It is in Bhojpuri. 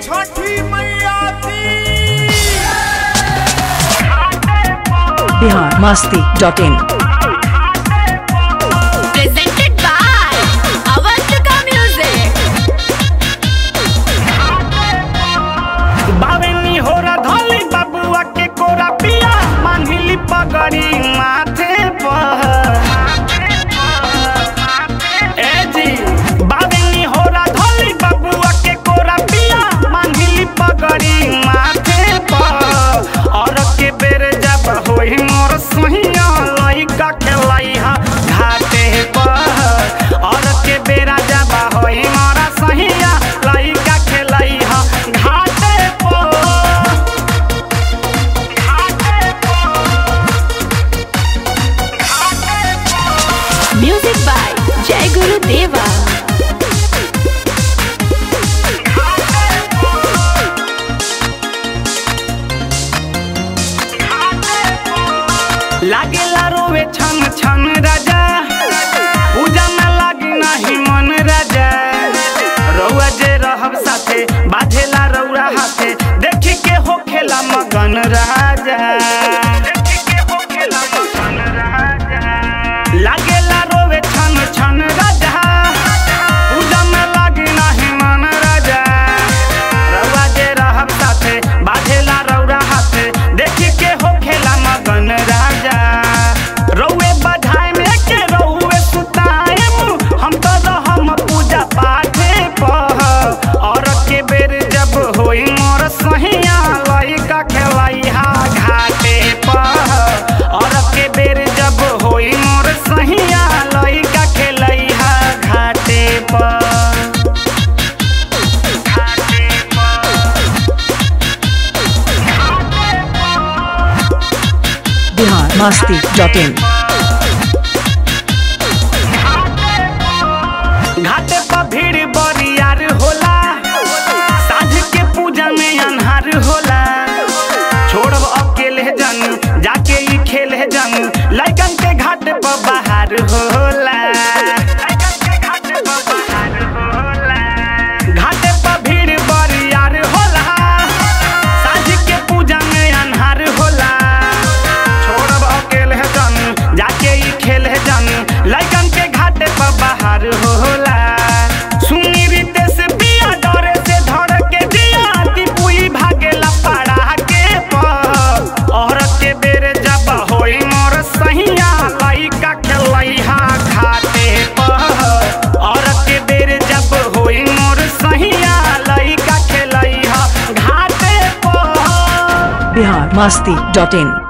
छठी मैया की Bihar Masti dot in presented by Avantika Music. बावेनी होरा धोली बबुआ के कोरा पिया मांगली पगड़ी माथे पर ए जी बावेनी होरा धोली बबुआ के कोरा पिया मांगली पगड़ी माथे पर और के बेर जब होई मोर सोहिया लइका के लइहा घाटे पर और के बेरा जब होई मोरा सोहिया लइका के लइहा घाटे पर घाटे पर घाटे पर Music by Jai Guru Deva. लागेला रोवे छन छन राजा पूजा में लागी नाही मन राजा रउआ जे रहब साथे बाधेला रउरा हाथे देखी के हो खेला मगन राजा लागेला रोवे छन छन राजा पूजा में लागी नाही मन राजा रउआ जे रहब साथे बाधेला रउरा हाथे देखी के हो खेला मगन राजा रउए बधाई में के रउए सुताएम हम तो रहम पूजा पाठे पर और के बेर जब होई मोर सहिया लइका खेलैहा घाटे पर और के बेर जब होई मोर सहिया लइका खेलैहा घाटे पर घाटे पर बिहार मस्ती डॉट इन घाटे पर भीड़ बरियार होला साँझ के पूजा में अन्हार होला छोड़ब अकेले जन जाके ई खेल जन लइकन के घाट पर बाहर होला घाटे पर भीड़ बरियार होला साँझ के पूजा में अन्हार होला छोड़ब अकेले जन जाके ई खेल जन लइकन के घाटे पर बाहर होला सुनी रीते से पिया डरे से धड़ के जिया दीपुई भागेला पड़ा के पर और के बेर जब होई मोर सहिया लइका खेलैहा घाटे पर और के बेर जब होई मोर सहिया लइका खेलैहा घाटे पर बिहार मस्ती डॉट इन